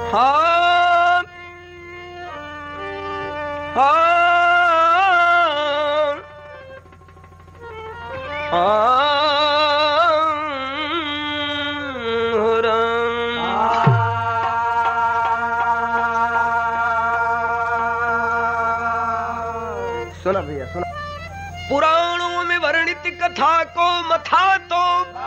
हाँ हाँ हाँ राम सुना भैया सुना पुराणों में वर्णित कथा को मथा तो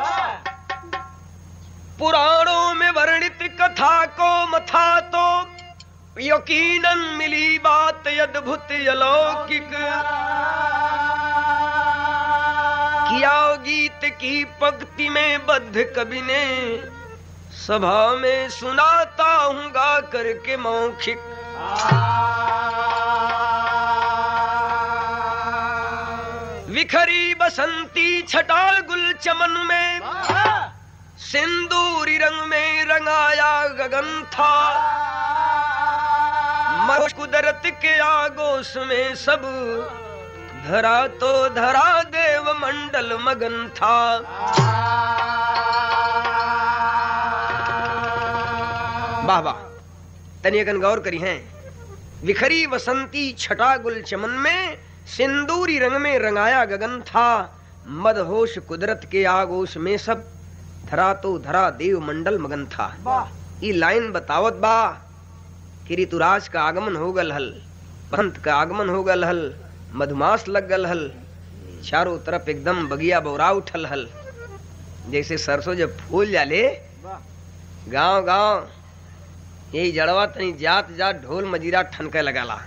पुराणों में वर्णित कथा को मथा तो यकीनन मिली बात अद्भुत अलौकिक किया गीत की पंक्ति में बद्ध कवि ने सभा में सुनाता हूँ गा करके मौखिक विखरी बसंती छटा गुल चमन में सिंदूरी रंग में रंगाया गगन था मर कुदरत के आगोश में सब धरा तो धरा देव मंडल मगन था वाह वाह तनियकन गौर करी हैं विखरी बसंती छटा गुल चमन में सिंदूरी रंग में रंगाया गगन था मदहोश कुदरत के आगोश में सब धरा तो धरा देव मंडल मगन था ई लाइन बतावत बा कि ऋतुराज का आगमन हो गल हल बसंत का आगमन हो गल हल मधुमास लग गल हल चारों तरफ एकदम बगिया बौरा उठल हल जैसे सरसों जब फूल जाले गांव गांव यही जड़वा तनी जात जात ढोल मजीरा ठनके लगाला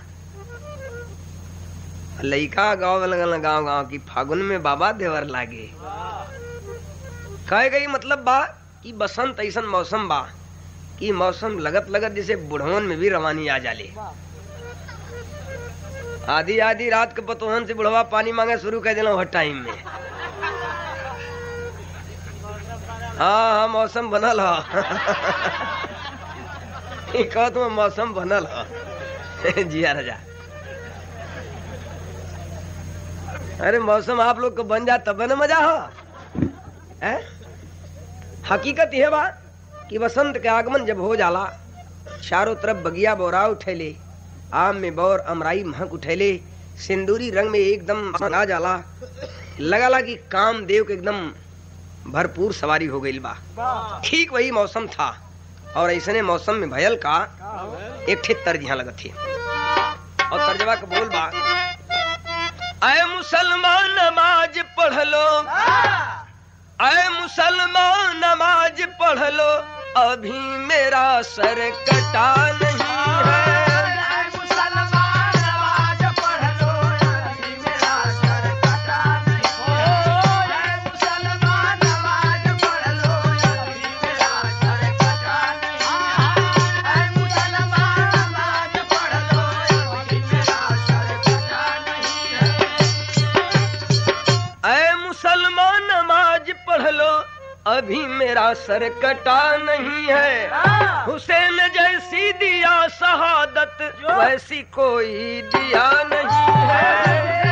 लइका गाँव लगल गाँव गाँव की फागुन में बाबा देवर लागे कहे गई मतलब बा कि बसंत ऐसन मौसम बा कि मौसम लगत लगत जैसे बुढ़वन में भी रवानी आ जाले आधी आधी रात के पतोहन से बुढ़वा पानी मांगे शुरू कर दिला हर टाइम में हाँ हाँ मौसम बनल ह ई कहत में मौसम बनल ह जिया राजा अरे मौसम आप लोग को बन जा तब न मजा हो है हकीकत यह बा कि बसंत के आगमन जब हो जाला चारों तरफ बगिया बोरा उठेले आम में बौर अमराई महक उठेले सिंदूरी रंग में एकदम आ जाला लगाला कि काम देव के एकदम भरपूर सवारी हो गई बा ठीक वही मौसम था और ऐसने मौसम में भयल का एक ठे तर्ज यहाँ लगत थी और तर्जवा का बोल बा अय मुसलमान नमाज पढ़ लो अय मुसलमान नमाज पढ़ लो अभी मेरा सर कटा नहीं है अय मुसलमान नमाज पढ़ लो अभी मेरा सर कटा नहीं है हुसैन जैसी दिया शहादत वैसी कोई दिया नहीं है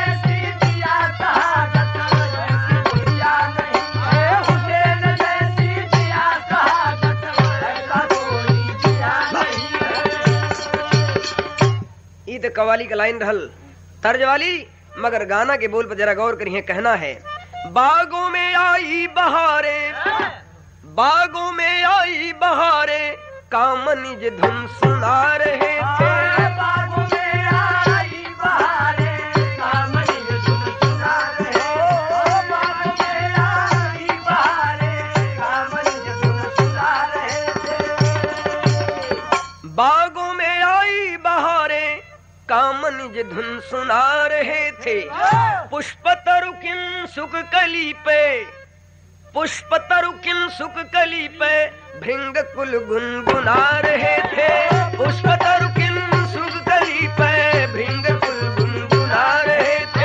ई तो कवाली का लाइन रहल तर्ज वाली मगर गाना के बोल पर जरा गौर करिए कहना है बागों में आई बहारे बागों में आई बहारे कामनिज धुन सुना रहे थे बागों में आई बहारे कामनिज धुन सुना रहे थे पुष्प तरुकिन सुख कली पे पुष्प तरुकिन सुख कली पे भृंग कुल गुनगुना रहे थे पुष्प तरुकिन सुख कली पे भृंग कुल गुनगुना रहे थे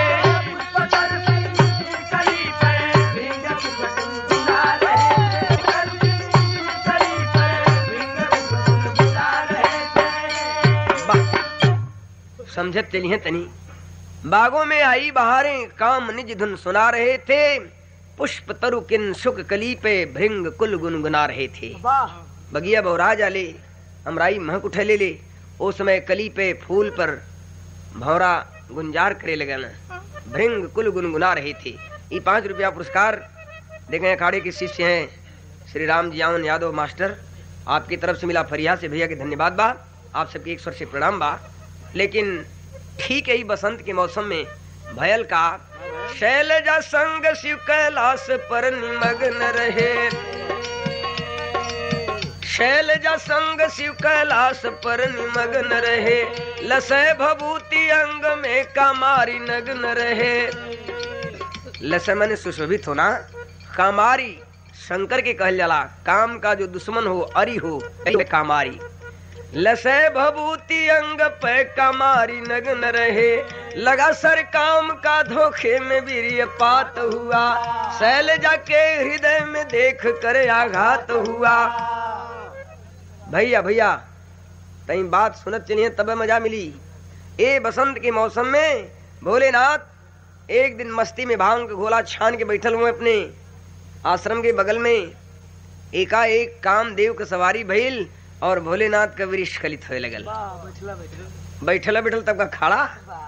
समझत चलिए तनी बागों में आई बहारें काम निज धुन सुना रहे थे पुष्प तरु किन सुख कली पे भृंग कुल गुनगुना रहे थे बगिया बौरा जाले अमराई महक उठे ले ले ओ समय कली पे फूल पर भौरा गुंजार करे लगन भृंग कुल गुनगुना रहे थे ये पाँच रुपया पुरस्कार देखे अखाड़े के शिष्य हैं श्री राम जियावन यादव मास्टर आपकी तरफ से मिला फरिया से भैया के धन्यवाद बा आप सबके एक स्वर से प्रणाम बा लेकिन ठीक है ही बसंत के मौसम में भयल का शैलजा संग शिव कैलाश पर निमग्न रहे शैलजा संग शिव कैलाश पर निमग्न रहे लसय भभूति अंग में कामारी नग्न रहे लसय मैंने सुशोभित होना कामारी शंकर के कहल जाला काम का जो दुश्मन हो अरि हो ऐसे कामारी लसय भभूति अंग पे कमारी नग्न रहे लगा सर काम का धोखे में वीर्य पात हुआ शैलजा के हृदय में देख कर आघात हुआ भैया भैया तई बात सुनत चलिए तब मजा मिली ए बसंत के मौसम में भोलेनाथ एक दिन मस्ती में भांग का गोला छान के बैठल हुए अपने आश्रम के बगल में एकाएक कामदेव के सवारी भइल और भोलेनाथ का वृक्ष खलित होए लगल बैठल बैठल तब का खड़ा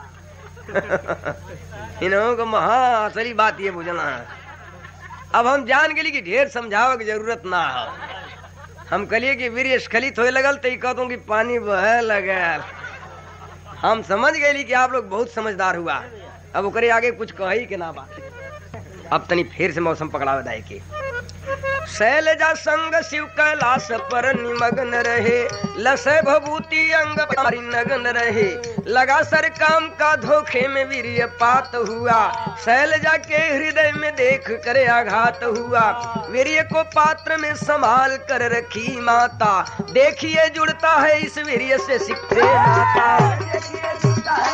इन्हों को महा असली बात ये बुझना है अब हम जान गेली कि ढेर समझावे की जरूरत ना हो हम कलिए कि वीर स्खलित होए लगल तो कहतों कि पानी बहे लगल हम समझ गए कि आप लोग बहुत समझदार हुआ अब ओकरे आगे कुछ कही के ना बात अब तनी फिर से मौसम पकड़ावे दाए के शैलजा संग शिव कैलाश पर निमग्न रहे लसय भभूति अंग पारी नग्न रहे लगा सर काम का धोखे में वीर्य पात हुआ शैलजा के हृदय में देख कर आघात हुआ वीर्य को पात्र में संभाल कर रखी माता देखिए जुड़ता है इस वीर्य से सिक्के नाता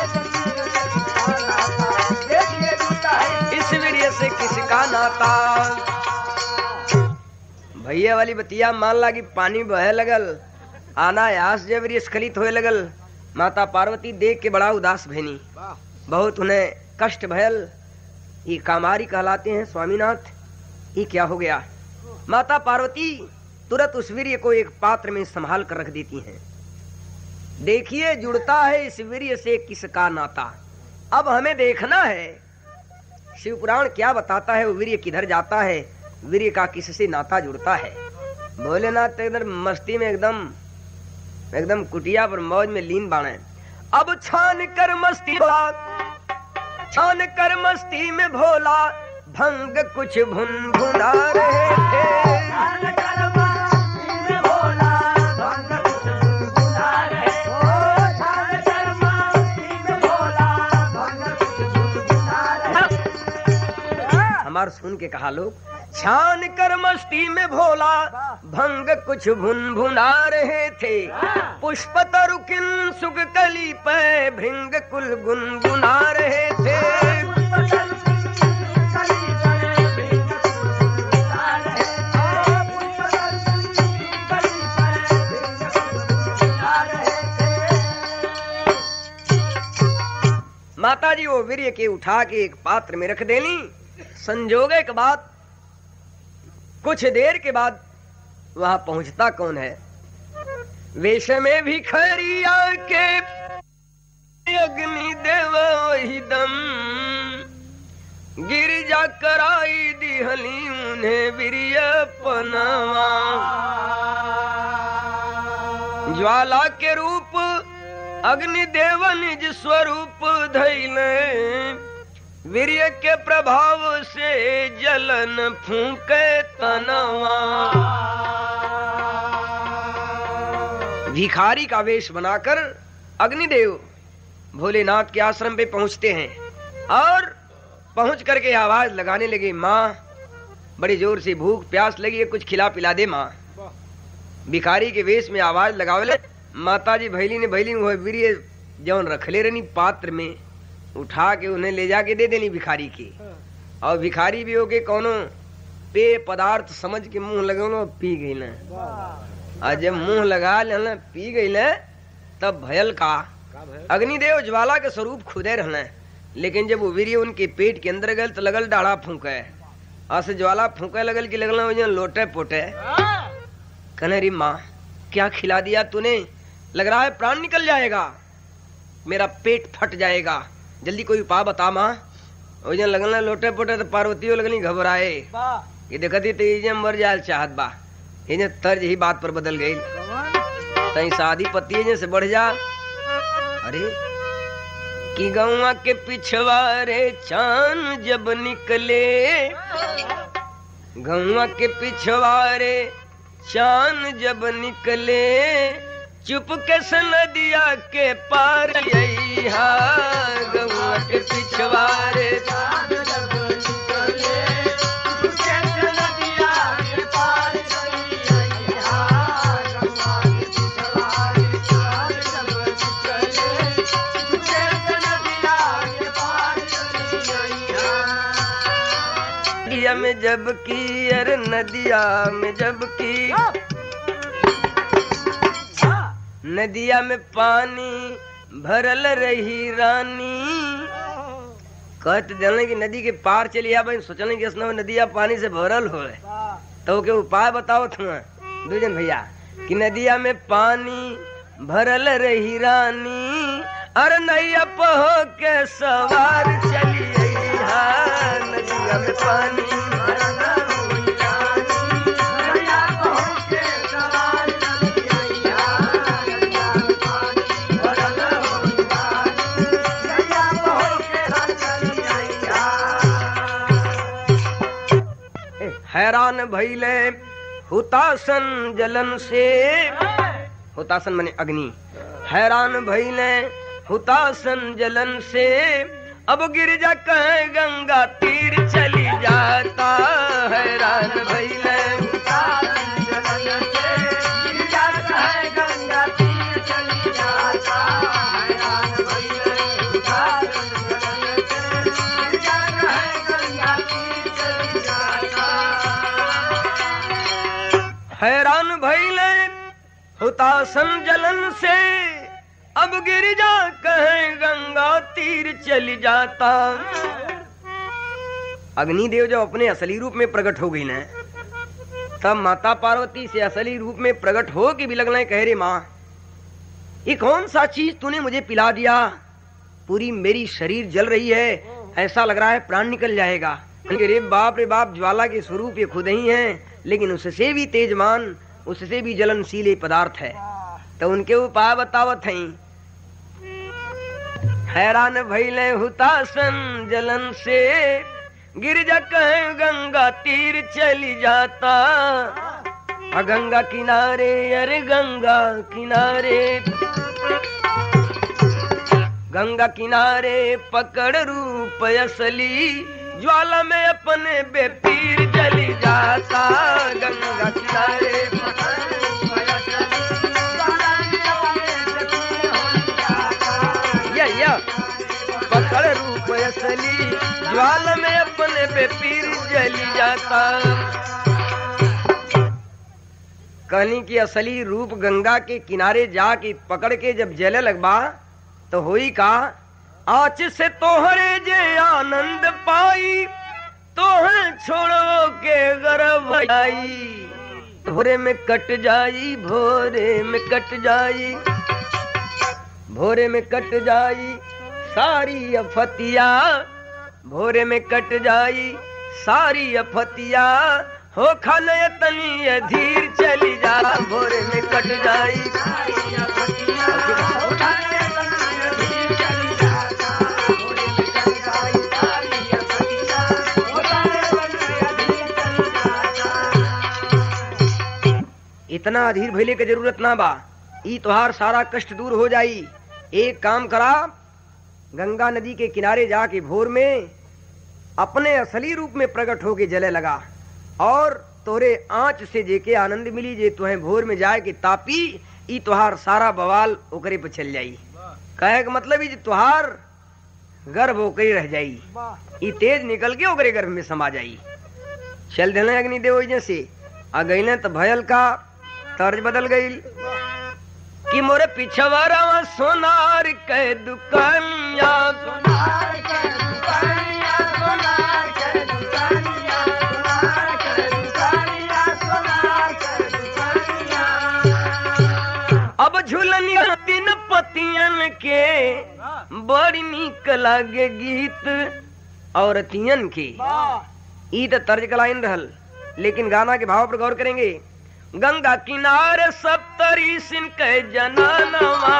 इस वीर्य से किसका नाता भैया वाली बतिया मान ला कि पानी बहे लगल अनायास जब स्खलित होए लगल माता पार्वती देख के बड़ा उदास भैनी बहुत उन्हें कष्ट भयल ये कामारी कहलाते हैं स्वामीनाथ ये क्या हो गया माता पार्वती तुरंत उस वीर्य को एक पात्र में संभाल कर रख देती हैं देखिए जुड़ता है इस वीर्य से किसका नाता अब हमें देखना है शिव पुराण क्या बताता है वो वीर्य किधर जाता है वीर्य का किससे नाता जुड़ता है भोलेनाथ तो एकदम मस्ती में एकदम एकदम कुटिया पर मौज में लीन बाणे अब छान कर मस्ती भोला छान कर मस्ती में भोला भंग कुछ भुन भुना रहे थे हमार सुन के कहा लोग छान कर मस्ती में भोला भंग कुछ भुन भुना रहे थे पुष्प तरुकिन सुख कली पे भृंग कुल गुनगुना रहे थे माता जी वो वीर्य के उठा के एक पात्र में रख देनी संजोगे के बाद कुछ देर के बाद वहां पहुंचता कौन है वेश में भी खरिया के अग्नि देव वही दम गिरजा कराई दिहली उन्हें वीर्य पनवा ज्वाला के रूप अग्नि देव निज स्वरूप धैले वीर्य के प्रभाव से जलन फूके तनवा भिखारी का वेश बनाकर अग्निदेव भोलेनाथ के आश्रम पे पहुंचते हैं और पहुंच करके आवाज लगाने लगे माँ बड़ी जोर से भूख प्यास लगी है कुछ खिला पिला दे माँ भिखारी के वेश में आवाज लगावले माता जी भैली ने भैली वो वीर्य जौन रखले रहनी पात्र में उठा के उन्हें ले जाके दे देनी भिखारी के और भिखारी भी होके कोनो पेय पदार्थ समझ के मुंह लगौलो पी गई न और जब मुंह लगा लेना पी गई न तब भयल का अग्निदेव ज्वाला के स्वरूप खुदे रहना लेकिन जब वो वीर्य उनके पेट के अंदर गल तो लगल डाढ़ा फूके और से ज्वाला फूके लगल कि लगल वजन लोटे पोटे कहने री माँ क्या खिला दिया तूने लग रहा है प्राण निकल जाएगा मेरा पेट फट जाएगा जल्दी कोई उपाय बता माँ ओजन लगल लोटे पोटे तो पार्वतियों लगनी घबराए ये देखती तो ये मर जाए चाहत बा ये तर्ज ही बात पर बदल गई तई शादी पति से बढ़ जा अरे कि गौवा के पिछवारे चांद जब निकले गौवा के पिछवारे चांद जब निकले चुप के नदिया के पार यहा गौवा के पिछवारे नदिया में जब की अरे नदिया में जब की नदिया में पानी भरल रही रानी कहते जाने की नदी के पार चली आ भाई सोचने की स्नान नदिया पानी से भरल हो तो के उपाय बताओ तुम दुजन भैया कि नदिया में पानी भरल रही रानी अरे नैया पहो के सवार चली हा नदिया में पानी भरल रही रानी, नैया पहो के सवार चली अइहा, नदिया में पानी भरल रही रानी, नैया पहो के चली अइहा। हैरान भैले हुतासन जलन से हुतासन माने अग्नि हैरान भैले हुतासन जलन से अब गिरजा कहे गंगा तीर चली जाता हैरान भैले हुतासन जलन से, गिरजा कहे गंगा तीर चली जाता, हैरान भैले हुतासन जलन से, गिरजा कहे गंगा तीर चली जाता। हैरान भैले हुतासन जलन से अब गिरिजा कहे गंगा तीर चली जाता अग्निदेव जब अपने असली रूप में प्रकट हो गई न तब माता पार्वती से असली रूप में प्रकट हो के भी लगना कह रे माँ ये कौन सा चीज तूने मुझे पिला दिया पूरी मेरी शरीर जल रही है ऐसा लग रहा है प्राण निकल जाएगा रे बाप रे बाप ज्वाला के स्वरूप ये खुद ही हैं लेकिन उससे भी तेजमान उससे भी जलनशील पदार्थ है तो उनके उपाय बतावत हैं हैरान भैले हुतासन जलन से गिरजा कहे गंगा तीर चली जाता आ गंगा किनारे अरे गंगा किनारे गंगा किनारे पकड़ रूप असली ज्वाला में अपने बेपीर जली जाता गंगा किनारे पकड़ रूप असली, ज्वाला में अपने बेपीर होली जाता। या या पकड़ रूप असली ज्वाला में अपने बेपीर जली जाता कहनी की असली रूप गंगा के किनारे जाके पकड़ के जब जले लगबा तो होई का आज से तोहरे जे आनंद पाई तोहे छोड़ो के गर्भ आई भोरे में कट जाई भोरे में कट जाई भोरे में कट जाई सारी अफतिया भोरे में कट जाई सारी अफतिया हो खाने तनी ये धीर चली जा भोरे में कट जाई सारी अफतिया, हो खाने तनी ये धीर चली जाता। भोरे में कट जाई सारी अफतिया, हो खाने तनी ये धीर चली जाता। इतना अधीर भइले के जरूरत ना बा ई तोहार सारा कष्ट दूर हो जाई एक काम करा गंगा नदी के किनारे जाके भोर में अपने असली रूप में प्रकट होके जले लगा और तोरे आंच से जेके आनंद मिली जे तुहे भोर में जाए के तापी ई तुहार सारा बवाल ओकरे पे चल जाई कहे का मतलब ई जे तुहार गर्भ ओकरे रह जाई ई तेज निकल के ओकरे गर्भ में समा जाई चल देने अग्निदेव ओइजे से आ गईले तो भयल का तर्ज बदल गई कि मोरे पिछवारा सोनार के दुकानिया सोनार के दुकानिया सोनार के दुकानिया सोनार के दुकानिया सोनार के दुकानिया के बड़ी निक लागे गीत औरतियन के ई त तर्ज का लाइन रहल लेकिन गाना के भाव पर गौर करेंगे गंगा किनारे सप्तरी सिन के जनानवा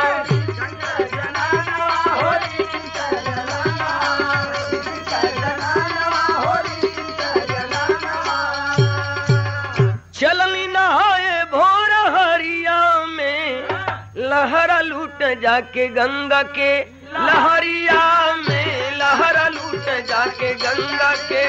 चलनी नहाए भोर हरिया में लहरा लूट जाके गंगा के लहरिया में लहरा लूट जाके गंगा के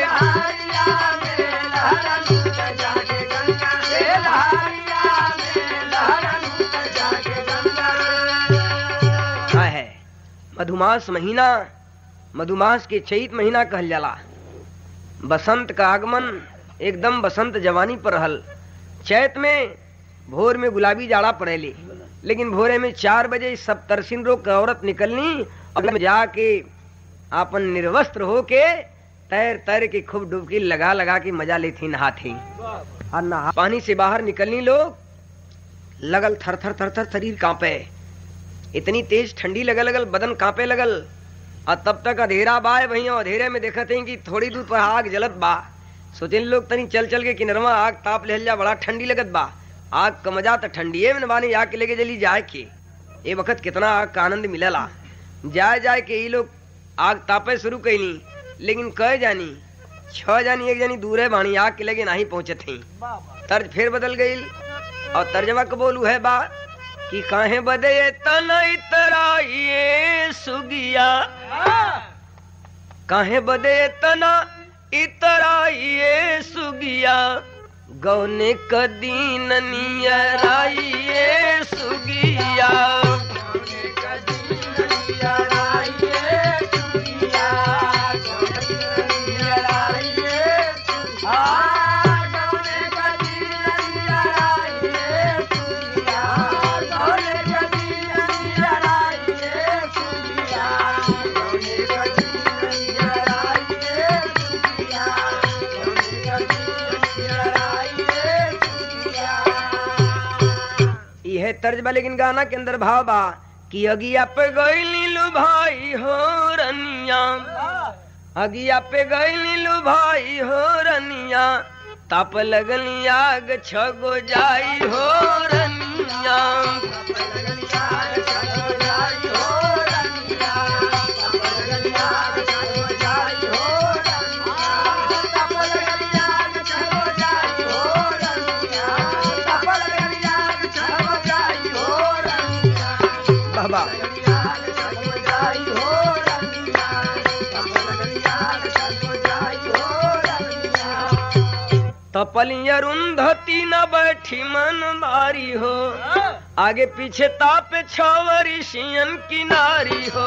का है मधुमास महीना मधुमास के चैत महीना कहल जाला बसंत का आगमन एकदम बसंत जवानी पर रहल चैत में भोर में गुलाबी जाड़ा पड़ेली लेकिन भोरे में चार बजे सब तरसिन रोग का औरत निकलनी और जाके आपन निर्वस्त्र होके तैर तैर के खूब डुबकी लगा लगा के मजा लेती नहाती और नहा पानी से बाहर निकलनी लोग लगल थर थर थर थर शरीर कांपे इतनी तेज ठंडी लगल लगल बदन कांपे लगल और तब तक अधेरा बाय वही अधेरे में देखत हैं कि थोड़ी दूर पर आग जलत बा सोचे लोग तनी चल चल के किनरवा आग ताप ले जा बड़ा ठंडी लगत बा आग का मजा तो ठंडिये में बानी आग के लेके जली जाए के ये वक्त कितना आग का आनंद मिलला जाए जाए के ये लोग आग तापे शुरू कैनी लेकिन कह जानी छह जानी एक जानी दूर है बानी आग के लगे नहीं पहुंचे थी तर्ज फिर बदल गई और तर्जमा को बोलू है बा कि काहे बदे तन इतराइए सुगिया काहे बदे तना इतराइए सुगिया गौने कदीन नियराइए सुगिया यह तर्ज बा लेकिन गाना के अंदर भाव बा कि अगिया पे गई लू भाई हो रनिया अगिया पे गई लू भाई हो रनिया ताप लगनी आग छगो जाई हो रनिया बाबा तपली अरुंधति न बैठी मन मारी हो आगे पीछे ताप छवरी सियन किनारी हो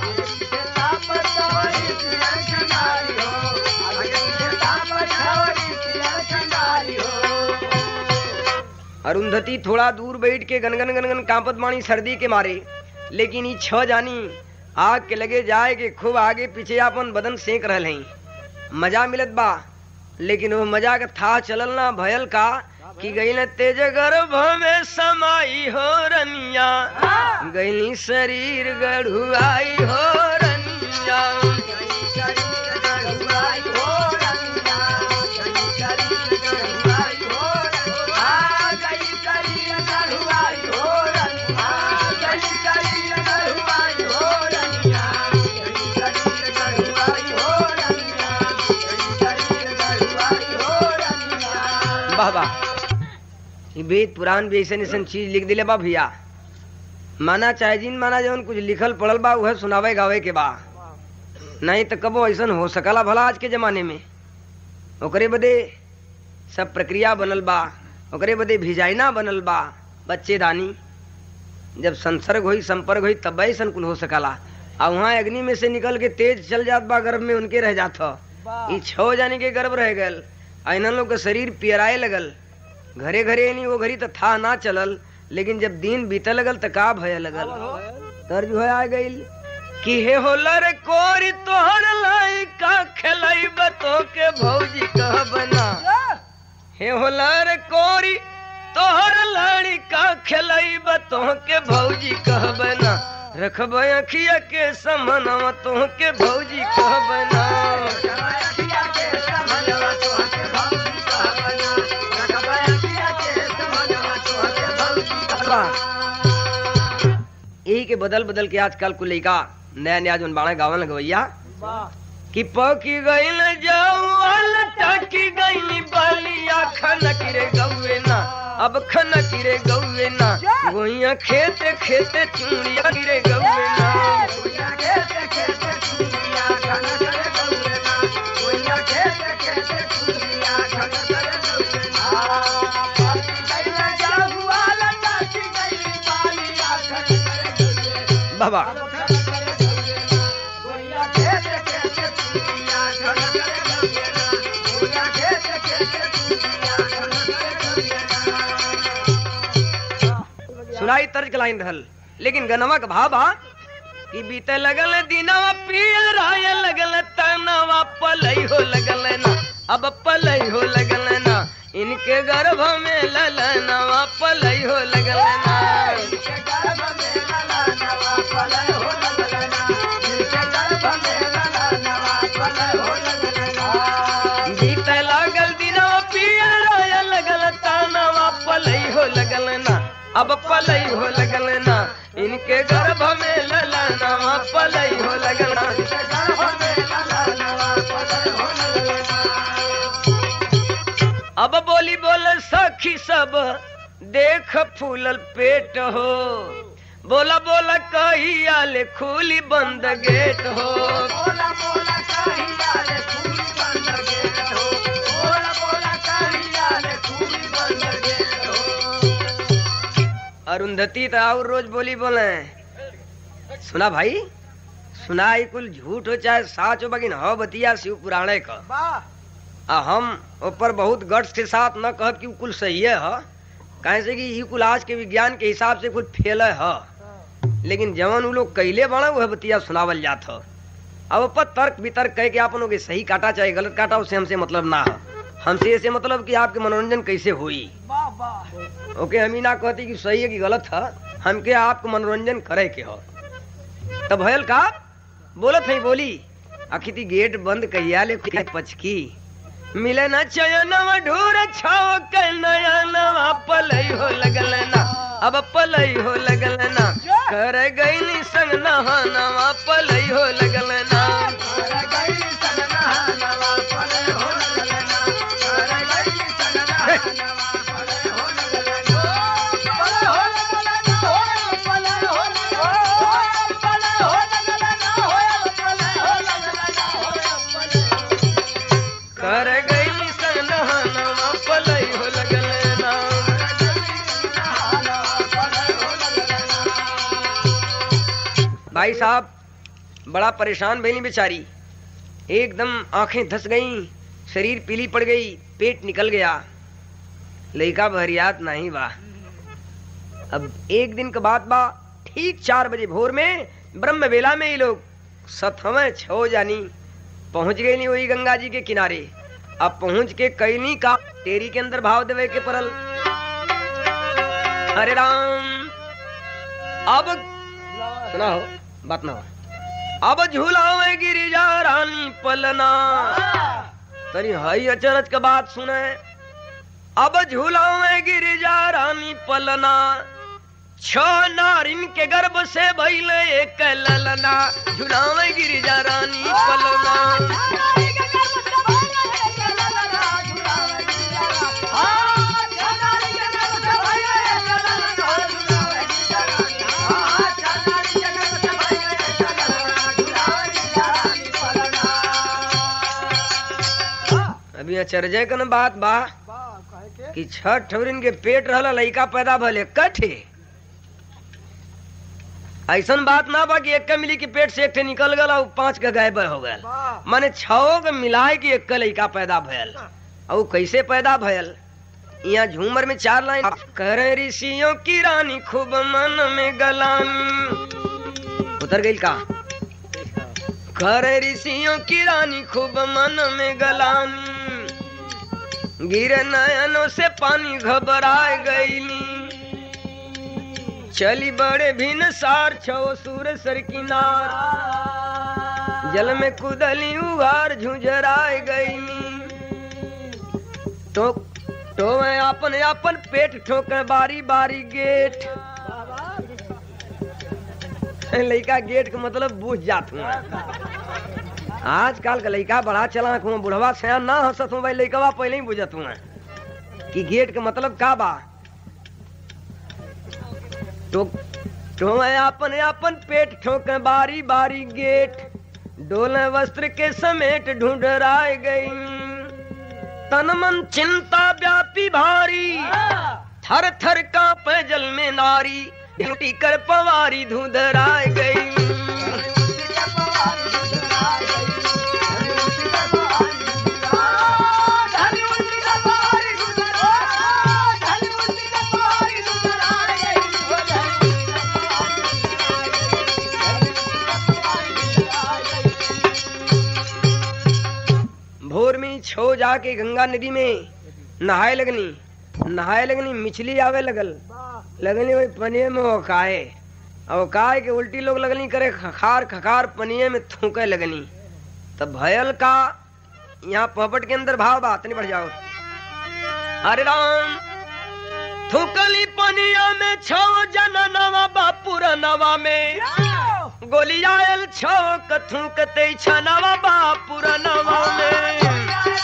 अरुंधति थोड़ा दूर बैठ के गनगन गनगन कांपत बाणी सर्दी के मारे लेकिन ई छ जानी आग के लगे जाए के खूब आगे पीछे अपन बदन सेक रहे हैं मजा मिलत बा लेकिन वो मजा का था चलल ना भयल का कि गई न तेज गर्भ में समाई हो रनिया गई शरीर गढ़ुआई हो रनिया वाह वाह ई वेद पुराण भी ऐसन ऐसन चीज लिख दिले बा भैया माना चाहे जिन माना जवन कुछ लिखल पढ़ल बा उहे सुनावे गावे के बा नहीं तो कबो ऐसन हो सकला भला आज के जमाने में ओकरे बदे सब प्रक्रिया बनल बा ओकरे बदे भिजाइना बनल बा बच्चेदानी जब संसर्ग होई संपर्क होई तब ऐसन कुल हो सकला आ वहाँ अग्नि में से निकल के तेज चल जात बा गर्भ में उनके रह जात ह। ई छो जाने के गर्भ रह गल आ इन्हन लोग का शरीर पियराए लगल घरे घरे नहीं वो घड़ी तो था ना चलल लेकिन जब दिन बीते लगल तो का भय लगल तर्ज हो आ गई कि हे होलर कोरी तोहर लाई का खेलाई बतो के भौजी कह बना हे होलर कोरी तोहर लाड़ी का खेलाई बतो के भौजी कह बना रखब अखिया के समनवा तोहके भौजी कहब ना यही के बदल बदल के आजकल को लइका नया नया जोन बाड़ा गावन लगवैया कि पकी गईल जौल टकी गईली बलिया खनक रे गौवे ना अब खनक रे गौवे ना गोइया खेते खेते चूड़िया रे गौवे ना बाबा सुनाई तर्ज के लाइन रहल लेकिन गनवा का भाव बा कि बीते लगल दिनवा पियराय लगल तनवा पलई हो लगल ना अब पलई हो लगल ना इनके गर्भ में ललनवा पलई हो लगल ना बीते लागल दिनवा पियराय लगल तनवा पलई हो लगल ना अब पलई हो लगल ना इनके गर्भ में ललनवा पलई हो लगल ना अब बोली बोल सखी सब देख फूलल पेट हो बोला बोला कहिया ले खुली बंद गेट हो अरुंधति तो और रोज बोली बोले सुना भाई सुना ई कुल झूठ हो चाहे साच हो बगिन हो बतिया शिव पुराणे का आ हम ऊपर बहुत गट्स के साथ न कहब कि उ कुल सही है काहे से कि ई कुल आज के विज्ञान के हिसाब से कुल फेल है लेकिन जवन उ लोग कैले बना वह बतिया सुनावल जात ह अब ऊपर तर्क वितर्क कह के आपन के सही काटा चाहे गलत काटा उससे हमसे मतलब ना है हमसे ऐसे मतलब कि आपके मनोरंजन कैसे हुई ओके हम ही ना कहती कि सही है कि गलत है हमके आपको मनोरंजन करे के हो तब भयल का बोलत है बोली आखिर गेट बंद कहिया ले पचकी मिले न चयनवा ढूर छाव के नया नवा पलई हो लगल ना अब पलई हो लगल ना कर गईली संग नहा नवा पलई हो लगल ना कर गईली संग नहा नवा पलई हो लगल ना भाई साहब बड़ा परेशान भैली बेचारी एकदम आंखें धस गईं शरीर पीली पड़ गई पेट निकल गया लड़का बहरियात नहीं बा अब एक दिन के बाद बा ठीक चार बजे भोर में ब्रह्म बेला में ये लोग सतहवें छो जानी पहुंच गई नहीं वही गंगा जी के किनारे अब पहुंच के कैली का तेरी के अंदर भाव देवे के परल हरे राम अब सुना हो बात ना हो अब झूलावे गिरिजा रानी पलना तरी हई अचरज के बात सुने अब झूलावे गिरिजा रानी पलना छ नारिन के गर्भ से भइल एक ललना झूलावे गिरिजा रानी पलना अभी अचरजे कन बात बा कि छठ ठवरिन के पेट रहला लइका पैदा भले कठे ऐसन बात ना बा कि एक मिली के पेट से एक ठे निकल गल और पांच का गायब हो गल माने छओ के मिलाए के एक लइका पैदा भयल और कैसे पैदा भयल यहाँ झूमर में चार लाइन कर ऋषियों की रानी खूब मन में गलानी उतर गई का कर ऋषियों की रानी खूब मन में गलानी गिर नयनों से पानी घबरा गईली चली बड़े भिन सार छो सूर सर किनार जल में कुदली उगार झुंझराए गईली तो तो मैं अपन अपन पेट ठोकर बारी बारी गेट लड़का गेट का मतलब बुझ जात हुआ आजकल का लड़का बड़ा चला हुआ बुढ़वा सयान ना हंसत हूँ भाई लड़कवा पहले ही बुझत हुआ कि गेट का मतलब का बा तो तो मैं अपन अपन पेट ठोक बारी बारी गेट डोले वस्त्र के समेट ढूंढराए गई तन मन चिंता व्यापी भारी थर थर कांपे जल में नारी ड्यूटी कर पवारी धुंधराए गई भोर में छो जाके गंगा नदी में नहाए लगनी नहाए लगनी मिछली आवे लगल लगनी वही पनिये में ओकाए और ओकाए के उल्टी लोग लगनी करे खखार खखार पनिये में थूके लगनी तब भयल का यहाँ पपट के अंदर भाव बात नहीं बढ़ जाओ अरे राम थूकली पनिया में छो जन नवा बापुर नवा में गोलियाल छो कथूकते छनवा बापुर नवा में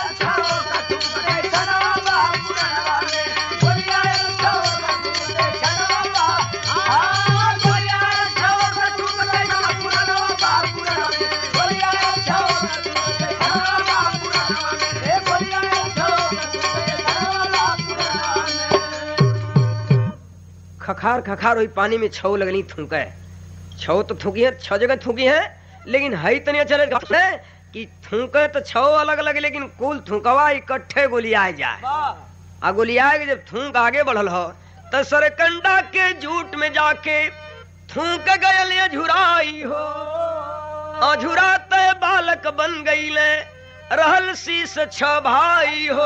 खखार खखार वही पानी में छौ लगनी थूके छौ तो थूकी है छह जगह थूकी है लेकिन हई तनिया चले कि थूके तो छौ अलग अलग लेकिन कुल थूकवा इकट्ठे गोलियाए जाए आ गोलियाए के जब थूक आगे बढ़ल हो तो सरकंडा के जूट में जाके थूक गयल झुराई हो अझुराते बालक बन गईले रहल शीस छ भाई हो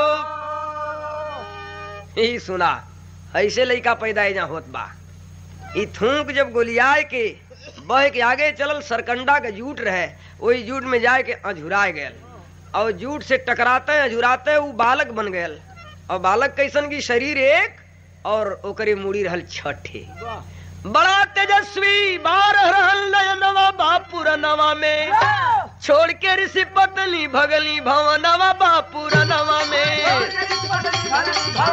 यही सुना ऐसे लड़का पैदा जहाँ होत बा ई थूक जब गोलियाए के बह के आगे चलल सरकंडा के जूट रहे वही जूट में जाए के अझुराए गयल और जूट से टकराते अझुराते वो बालक बन गयल और बालक कैसन की शरीर एक और ओकरे मुड़ी रहल छठे बड़ा तेजस्वी बारह रहल नयनवा बापुर नवा में छोड़ के ऋषि पत्नी भगली भवनवा बापुर नवा में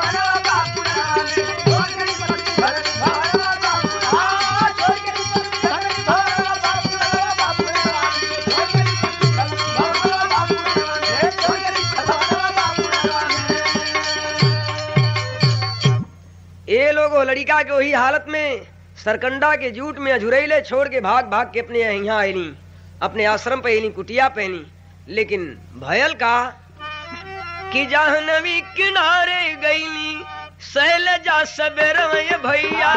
ये लोग वो लड़का के वही हालत में सरकंडा के जूट में अझुरैले छोड़ के भाग भाग के अपने यहाँ आयनी अपने आश्रम पे आयनी कुटिया पहनी लेकिन भयल का कि जाहनवी किनारे गईली शैलजा सबेर भैया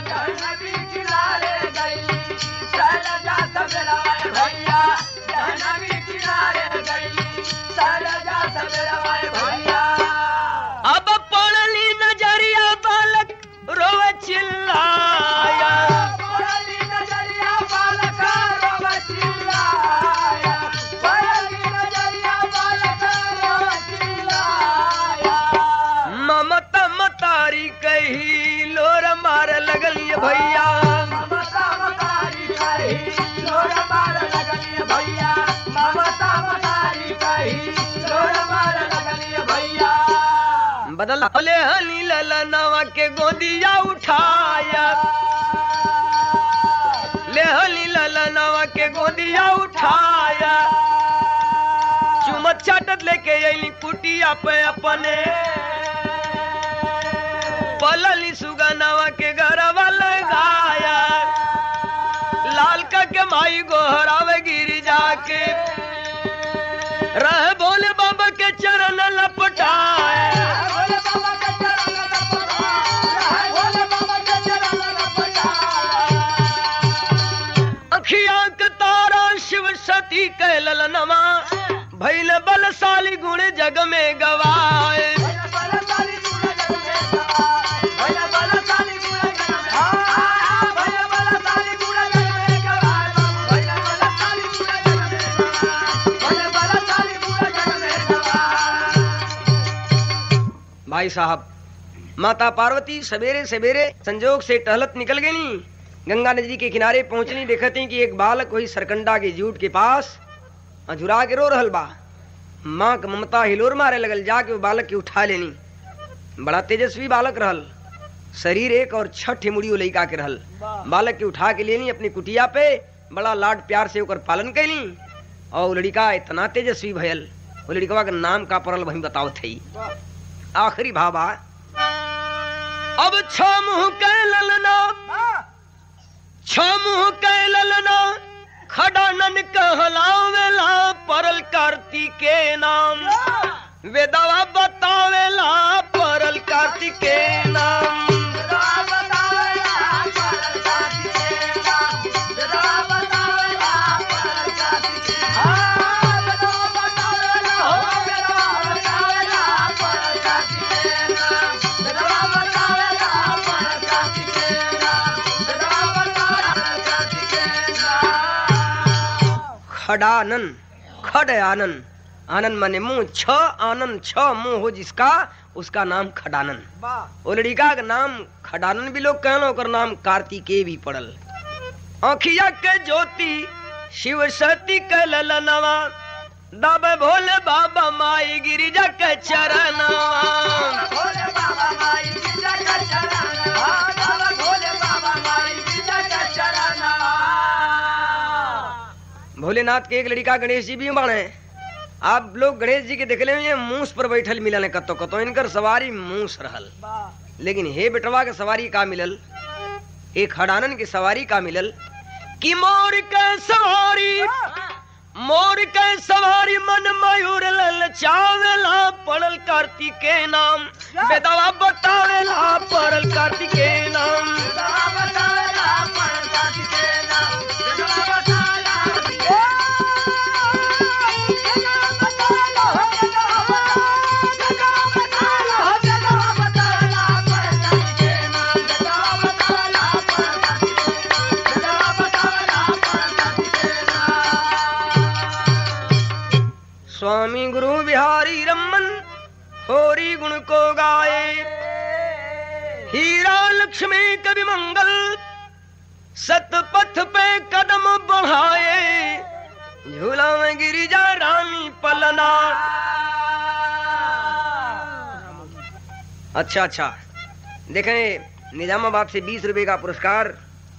अब पड़ली नजरिया बालक रोवे चिल्लाया ममता मतारी कही लोर मार लगलिए भैया बदल हले हली ललनवा के गोदिया उठाया ले हली ललनवा के गोदिया उठाया चुमत चाटत लेके अली कुटिया पे अपने पलली सुगनवा के गरवा लगाया लाल का के माई गोहरावे गिरी जाके रह बोले बाबा के चरण लपटाए अखिया के तारा शिव सती कहल नमा भैल बलशाली गुण जग में गवाए साहब माता पार्वती सवेरे सवेरे संजोग से टहलत निकल गई गंगा नदी के किनारे पहुंचनी देखती कि एक बालक वही सरकंडा के जूट के पास अझुरा के रो रहल बा माँ के ममता हिलोर मारे लगल जाके वो बालक के उठा लेनी बड़ा तेजस्वी बालक रहल शरीर एक और छठ मुड़ियो लइका के रहल बालक के उठा के लेनी अपनी कुटिया पे बड़ा लाड प्यार से ओकर पालन कैली और वो लड़का इतना तेजस्वी भयल वो लड़कवा के नाम का पड़ल वही बताओ थे आखिरी भाबा अब छ मुँह के ललना छ मुँह के ललना खडानन कहलावेला परल कार्तिक के नाम वेदवा बतावेला परल कार्तिक के नाम खडानन खड आनन आनंद माने मुंह छ आनंद छ मुंह हो जिसका उसका नाम खडानन ओ लड़िका का नाम खडानन भी लोग कहना ओकर नाम कार्तिकेय भी पड़ल आखिया के ज्योति शिव सती के ललनवा दब भोले बाबा माई गिरिजा के चरणवा भोलेनाथ के एक लड़का गणेश जी भी बाणे आप लोग गणेश जी के देखले हुए मूस पर बैठल मिलल कतो कतो इनकर सवारी मूस रहल लेकिन हे बेटवा के सवारी का मिलल एक हडानन की सवारी का मिलल कि मोर के सवारी मोर के सवारी मन मयूर लल चावेला पड़ल कार्तिक के नाम बेदवा बतावेला पड़ल कार्तिक के नाम स्वामी गुरु बिहारी रमन होरी गुण को गाए हीरा लक्ष्मी कवि मंगल सतपथ पे कदम बढ़ाए झूला में गिरिजा रानी पलना अच्छा अच्छा देखें निजामाबाद से बीस रुपए का पुरस्कार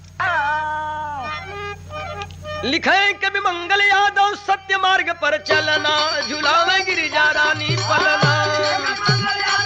लिखे कवि मंगल यादव सत्य मार्ग पर चलना झूला में गिरिजा रानी पलना